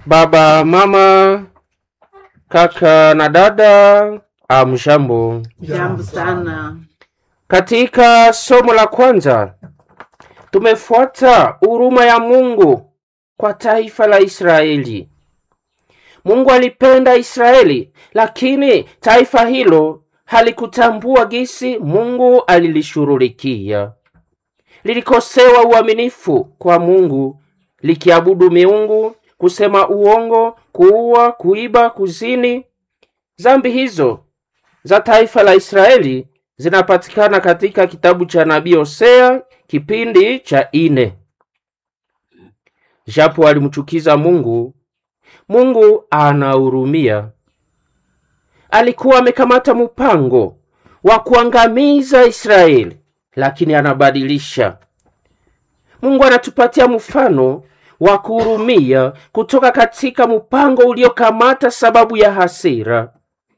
Baba, mama, kaka na dada, amjambo. Jambo sana. Katika somo la kwanza tumefuata huruma ya Mungu kwa taifa la Israeli. Mungu alipenda Israeli, lakini taifa hilo halikutambua gisi Mungu alilishughulikia. Lilikosewa uaminifu kwa Mungu, likiabudu miungu, kusema uongo, kuua, kuiba, kuzini. Zambi hizo za taifa la Israeli zinapatikana katika kitabu cha nabii Hosea kipindi cha ine. Japo alimchukiza Mungu, Mungu anahurumia. Alikuwa amekamata mpango wa kuangamiza Israeli, lakini anabadilisha. Mungu anatupatia mfano wa kuhurumia kutoka katika mpango uliokamata sababu ya hasira.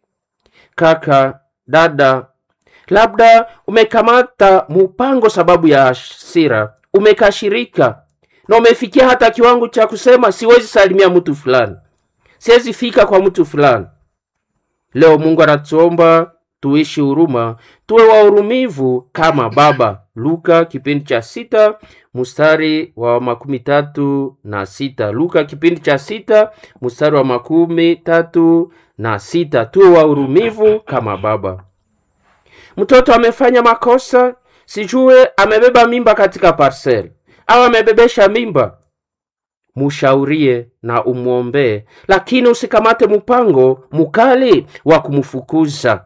Kaka, dada, labda umekamata mpango sababu ya hasira, umekashirika na umefikia hata kiwango cha kusema siwezi salimia mtu fulani, siwezi fika kwa mtu fulani. Leo Mungu anatuomba tuishi huruma, tuwe wahurumivu kama Baba. Luka kipindi cha sita mstari wa makumi tatu na sita. Luka kipindi cha sita mstari wa makumi tatu na sita. Tuwe wahurumivu kama Baba. Mtoto amefanya makosa, sijue amebeba mimba katika parcel au amebebesha mimba, mushaurie na umwombee, lakini usikamate mpango mukali wa kumfukuza.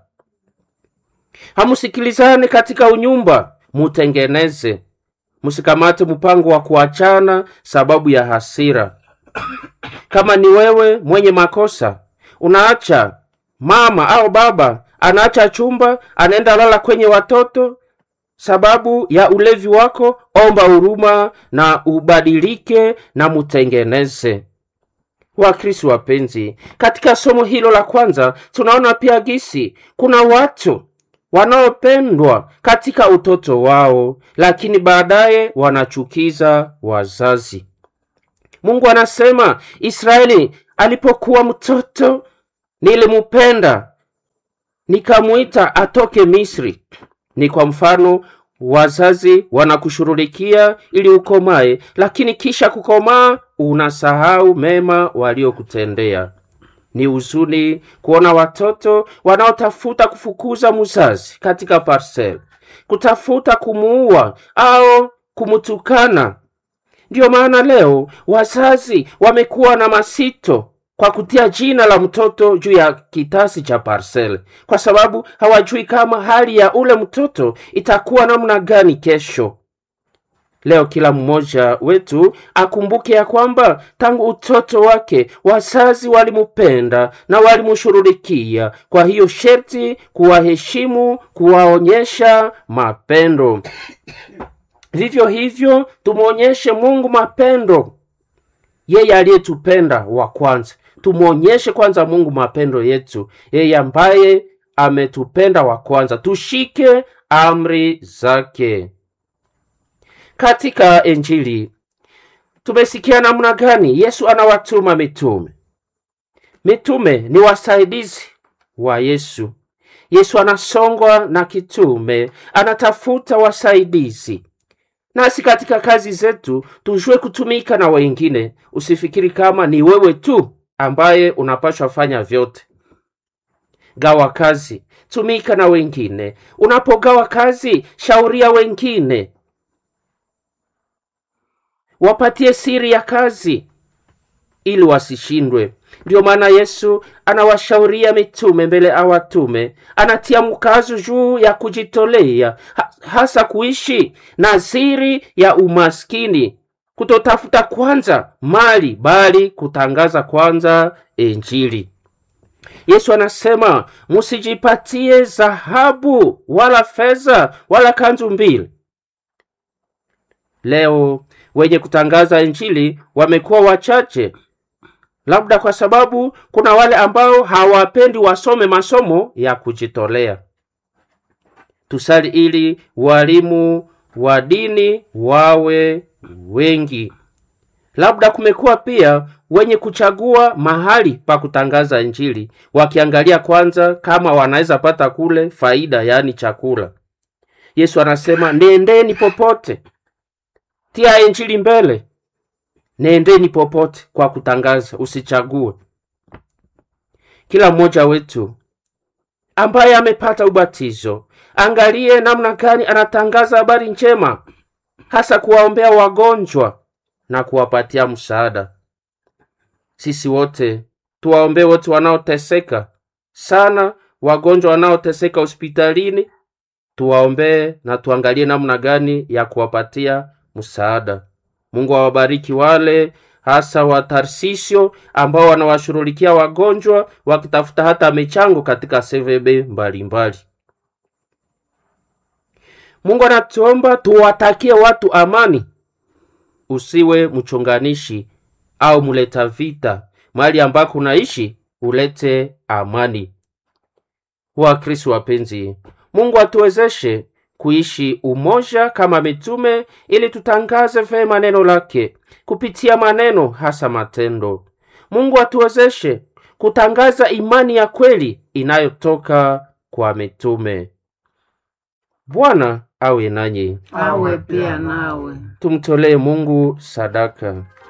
Hamusikilizane katika unyumba, mutengeneze. Musikamate mpango wa kuachana sababu ya hasira. Kama ni wewe mwenye makosa, unaacha mama au baba anaacha chumba, anaenda lala kwenye watoto sababu ya ulevi wako, omba huruma na ubadilike na mutengeneze. Wakristo wapenzi, katika somo hilo la kwanza tunaona pia gisi kuna watu wanaopendwa katika utoto wao, lakini baadaye wanachukiza wazazi. Mungu anasema Israeli alipokuwa mtoto nilimupenda, nikamwita atoke Misri. Ni kwa mfano wazazi wanakushughulikia ili ukomae, lakini kisha kukomaa unasahau mema waliokutendea. Ni huzuni kuona watoto wanaotafuta kufukuza mzazi katika parcel, kutafuta kumuua au kumutukana. Ndiyo maana leo wazazi wamekuwa na masito kwa kutia jina la mtoto juu ya kitasi cha parcel, kwa sababu hawajui kama hali ya ule mtoto itakuwa namna gani kesho. Leo kila mmoja wetu akumbuke ya kwamba tangu utoto wake wazazi walimupenda na walimshughulikia. Kwa hiyo sherti kuwaheshimu, kuwaonyesha mapendo. Vivyo hivyo tumwonyeshe Mungu mapendo, yeye aliyetupenda wa kwanza. Tumwonyeshe kwanza Mungu mapendo yetu, yeye ambaye ametupenda wa kwanza. Tushike amri zake. Katika Injili tumesikia namna gani Yesu anawatuma mitume. Mitume ni wasaidizi wa Yesu. Yesu anasongwa na kitume, anatafuta wasaidizi. Nasi katika kazi zetu tujue kutumika na wengine. Usifikiri kama ni wewe tu ambaye unapaswa fanya vyote. Gawa kazi, tumika na wengine. Unapogawa kazi, shauria wengine wapatie siri ya kazi ili wasishindwe. Ndiyo maana Yesu anawashauria mitume mbele awatume, anatia mkazo juu ya kujitolea, ha hasa kuishi na siri ya umaskini, kutotafuta kwanza mali, bali kutangaza kwanza Injili. Yesu anasema musijipatie dhahabu wala fedha wala kanzu mbili. Leo wenye kutangaza injili wamekuwa wachache, labda kwa sababu kuna wale ambao hawapendi wasome masomo ya kujitolea. Tusali ili walimu wa dini wawe wengi. Labda kumekuwa pia wenye kuchagua mahali pa kutangaza Injili, wakiangalia kwanza kama wanaweza pata kule faida, yaani chakula. Yesu anasema nendeni popote, tia Injili mbele, nendeni popote kwa kutangaza, usichague. Kila mmoja wetu ambaye amepata ubatizo, angalie namna gani anatangaza habari njema, hasa kuwaombea wagonjwa na kuwapatia msaada. Sisi wote tuwaombee wote wanaoteseka sana, wagonjwa wanaoteseka hospitalini, tuwaombee na tuangalie namna gani ya kuwapatia msaada. Mungu awabariki wale hasa wa Tarsisio ambao wanawashughulikia wagonjwa wakitafuta hata michango katika CVB mbalimbali. Mungu anatuomba tuwatakie watu amani. Usiwe mchonganishi au muleta vita. Mahali ambako unaishi ulete amani. Wakristo wapenzi, Mungu atuwezeshe kuishi umoja kama mitume, ili tutangaze vema neno lake kupitia maneno, hasa matendo. Mungu atuwezeshe kutangaza imani ya kweli inayotoka kwa mitume. Bwana awe nanyi, awe pia nawe. tumtolee Mungu sadaka.